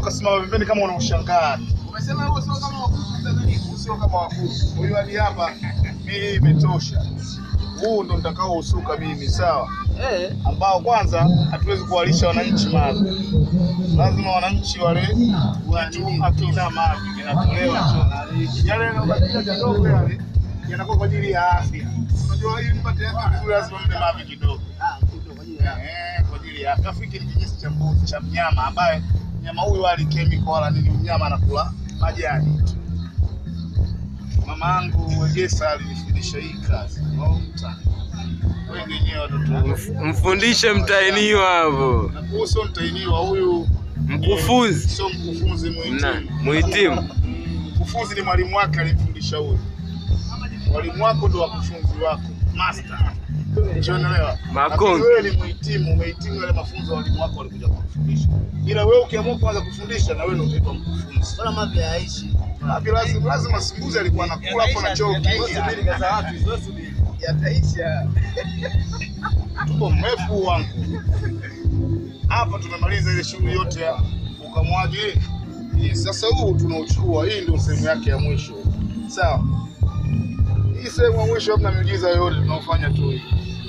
ukasimama pembeni kama unaushangaa. Umesema huo sio kama wakuu Tanzania. Huu sio kama wakuu. Huyu hadi hapa mimi imetosha. Huu ndo nitakao usuka mimi, sawa? Eh. ambao kwanza hatuwezi kuwalisha wananchi mavi. Lazima wananchi wale watu akina mavi yanatolewa tu. yale yanayobakia kidogo yale yanakuwa kwa ajili ya afya. Unajua ili mpate afya vizuri lazima mle mavi kidogo. Ah, kitu kwa ajili ya Eh, kwa ajili ya afya. Afu hiki ni kinyesi cha mbuzi cha mnyama ambaye mnyama huyu hali chemical wala nini, mnyama anakula majani tu. Mama yangu Wegesa alinifundisha hii kazi. Long time. Wengi wenyewe watoto Mf- Mfundishe mtainiwa hapo. na kuhusu mtainiwa huyu Mkufunzi sio mkufunzi na muhitimu. muhitimu. Mkufunzi ni mwalimu wake alimfundisha huyu. Mwalimu wako ndo wakufunzi wako, master. Unaelewa? Makonde. Lakini Wewe ni muhitimu, umehitimu yale mafunzo walimu wako walikuja kukufundisha. Ila wewe ukiamua kuanza kufundisha na wewe ndio utaitwa mkufunzi. Bora mavi hayaishi. Hapi lazima lazima simbuzi alikuwa anakula hapo na choo Subiri kaza watu, sio subiri. Yataisha. tuko mrefu wangu. Hapa tumemaliza ile shughuli yote ya ukamwaji. Yes, Sasa huu tunauchukua, hii ndio sehemu yake ya mwisho. Sawa. Hii sehemu ya mwisho hamna miujiza yoyote tunaofanya tu hii.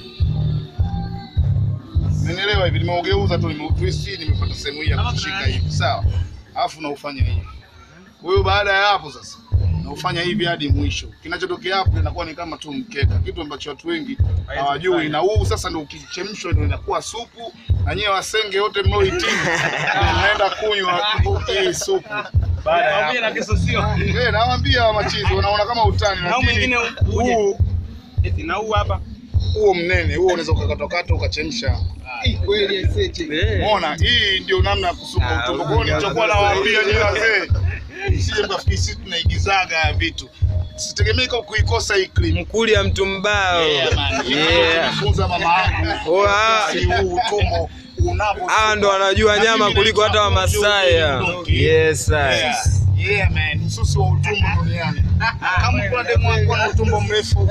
Umenielewa hivi? Nimeugeuza tu, nimeutwist, nimepata sehemu hii ya kushika hivi. Sawa. Alafu naufanya hivi. Kwa hiyo baada ya hapo sasa naufanya hivi hadi mwisho. Kinachotokea hapo inakuwa ni kama tu mkeka, kitu ambacho watu wengi hawajui. Na huu sasa ndio ukichemshwa ndio inakuwa supu, na nyewe wasenge wote mnaohitimu ndio mnaenda kunywa hii supu. Baada ya hapo. na kisosio. Eh, nawaambia machizi, unaona kama utani, Na huu mwingine lakini uje. huu Eti na huu hapa. huo mnene huo unaweza ukakatokata ukachemsha. Kweli aiseche. Umeona, hii ndio namna ya kusuka utumbo. Kwa hiyo nilichokuwa nawaambia nyinyi wazee, msije mkafikiri sisi tunaigizaga ya vitu. Sitegemei kwa kuikosa hii clip. Mkuli ya mtu mbao. Yeah. Funza mama yangu. Oh, ah. Ni huu utumbo unavyo. Hawa ndo wanajua nyama kuliko hata Wamasai. Yes, sir. Yeah. Yeah, man. Msusi wa utumbo duniani. Kama kuna demu wako na utumbo mrefu.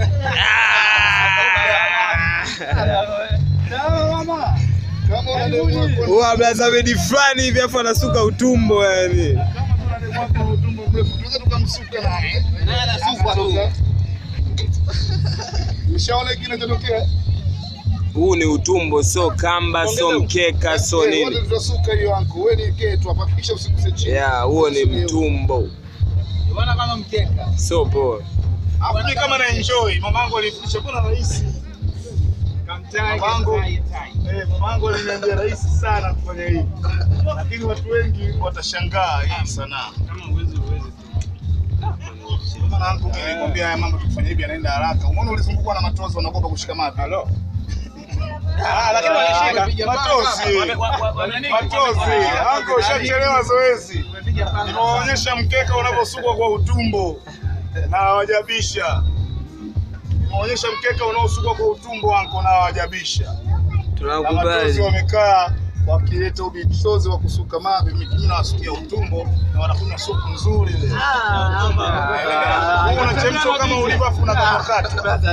Kama una demu wako Huwa blaza bedi fulani hivi afu anasuka utumbo yani. kama kuna demu wako na utumbo mrefu, tunaweza tukamsuka naye. Na anasukwa tu. Ushaona hiki kinachotokea? Huu ni utumbo, so kamba, so mkeka, so Eh, wote nini. tutasuka hiyo anko. Wewe ni ketu hapa, hakikisha usiguse chini. Yeah, huo ni mtumbo. Unaona kama mkeka. So poa. Hapo mimi kama na enjoy, mamangu alifundisha bwana rahisi. Kamtai, Mamangu, kamtai, tai. eh, mamangu aliniambia rahisi sana kufanya hivi. Lakini watu wengi watashangaa hii sanaa. Kama uwezi uwezi. Mamangu mimi nilikwambia haya mambo tukifanya hivi yanaenda haraka. Umeona ulizungukwa na matozi wanaogopa kushika mapi. Hello. Ah, lakini walishika matozi. Matozi. Anko ushachelewa zoezi. Nimewaonyesha mkeka unavyosukwa kwa utumbo na hawajabisha. Nimewaonyesha mkeka unaosukwa kwa utumbo anko na hawajabisha. Na matozi Tunakubali. wamekaa wakileta ubitozi wa kusuka mavi, mimi nawasukia utumbo na wanakunywa supu nzuri ile. Wewe unachemsha kama ulivyo afu unakatokata.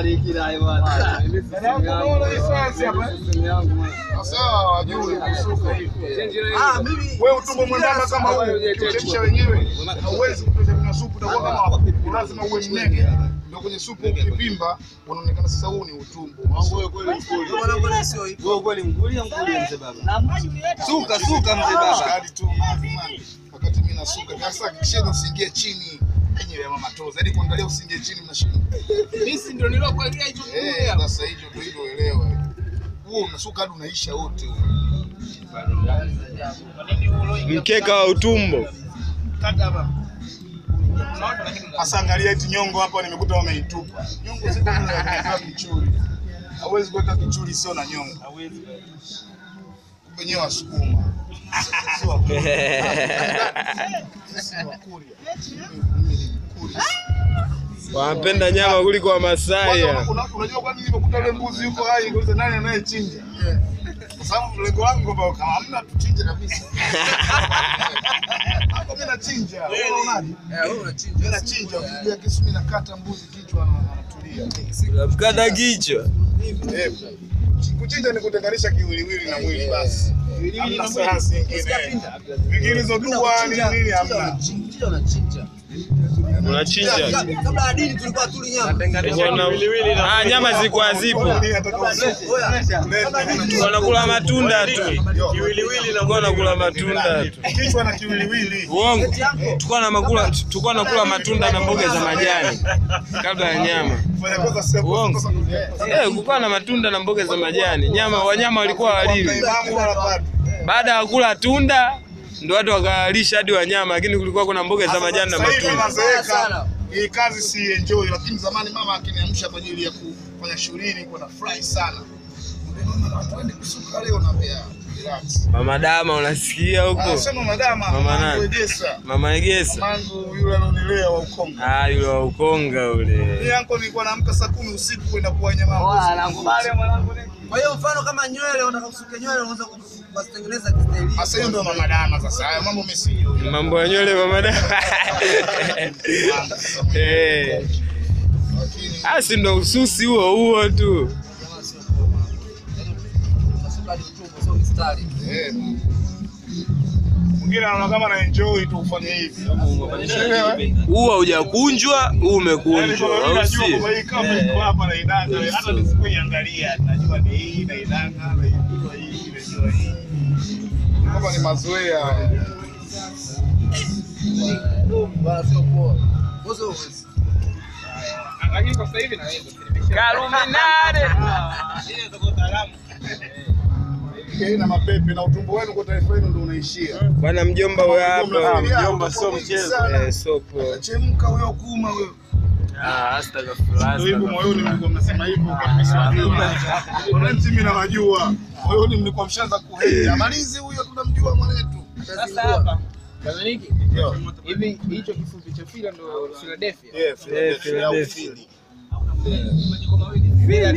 Sasa hawajui kusuka hivi. Ah, mimi Wewe utumbo mwembamba kama huu, ukichemsha wenyewe hauwezi kutosha kunywa supu, utakuwa kama lazima uwe mnene. Ndio kwenye supu ukivimba unaonekana sasa huu ni utumbo. Mambo wewe kweli mkuli. wewe kweli mkulia mkulia mzee baba. Suka suka mzee baba. Hadi tu mavi man. Wakati mimi nasuka, sasa kisheni usiingie chini. Yenyewe ya mama toza. Hadi kuangalia usiingie chini mnashinda. Mimi ndio nilokuambia hicho Eh, sasa hicho ndio hilo elewa. Huo unasuka hadi unaisha wote huo. Mkeka wa utumbo. Sasa angalia eti nyongo hapa nimekuta wameitupa. Nyongo ziko kwa kichuri. Hauwezi kuweka kichuri sio na nyongo. Hauwezi. Wenyewe wasukuma. Sio Wakuria. Sisi ni Wakuria. Mimi ni Mkuria. Wanapenda nyama kuliko Wamasai. Kwanza una- Unajua kwa nini nimekuta yule mbuzi yuko hai kuuliza nani anayechinja? Kwa sababu lengo langu kwamba kama hamna tuchinje kabisa. Hapo mimi nachinja. Wewe unaonaje? Eh, wewe unachinja. Mimi nachinja, ukipiga kisu mimi nakata mbuzi kichwa na anatulia. Unamkata kichwa. Eh, kuchinja ni kutenganisha kiwiliwili na mwili basi. Hamna sayansi nyingine. Vingine hizo dua nini nini hamna. Unachinja. Kabla ya dini tulikuwa tuli nyama. Wana- Ah, nyama zilikuwa hazipo. Nini ataka usiku? Wanakula matunda tu. Tulikuwa wanakula matunda tu. Kichwa na kiwiliwili. Uongo. Tulikuwa na makula tulikuwa nakula matunda na mboga za majani kabla ya nyama. Fanya kosa sio Uongo. kosa. Eh, kulikuwa na matunda na mboga za majani. Nyama wanyama walikuwa walili. Imamu wala bado. Baada ya kula tunda ndio watu wakalisha hadi wanyama, lakini kulikuwa kuna mboga za majani na Sasa hivi matunda. nazeeka. Hii kazi si enjoy, lakini zamani mama akiniamsha kwa ajili ya kufanya shughuli nilikuwa nafurahi sana. Mama, watu waende kusuka leo naambia relax. Mama Dama unasikia huko? Anasema madama, Mama mama nani? Egesa. Mama Egesa. Mangu yule alionilea wa Ukonga. Ah, yule wa Ukonga ule. Mimi yanko nilikuwa naamka saa kumi usiku kwenda kuwanya mambo. Kwa hiyo mfano kama nywele unataka kusuka nywele unaweza kuzitengeneza kistaili. Sasa hiyo ndio mama dama sasa. Haya mambo mimi sijui. Mambo ya nywele Mama Dama. Eh. Lakini Ah, si ndo ususi huo huo tu. Unasuka hadi utumbo sio mistari. eh. Mwingine anaona kama na enjoy tu ufanye hivi. Huu haujakunjwa, huu umekunjwa, au si? hata nisipoiangalia najua ni hii naidanga naijua hii najua hii kama ni mazoea Bana sio poa. Bozo uwezi. Lakini kwa sasa hivi naweza. Kaluminare. Hii na mapepe na utumbo wenu kwa taifa hilo ndio unaishia Bwana mjomba huyo hapa. Mnafikiria Mjomba hapo sio mwingi mchezo. sana. Eh, sopo. chemka huyo kuma huyo Ah, astaghfirullah. ndio hivyo moyoni mlikuwa mnasema hivyo kwa msiwajua wananchi mimi nawajua moyoni mlikuwa mshaanza kuhenya malizi huyo tunamjua mwanetu Sasa hapa Kazaniki Yo. hivi hicho kifupi cha fila ndo Philadelphia. Yeah, Philadelphia au Philadelphia. Philly. Phila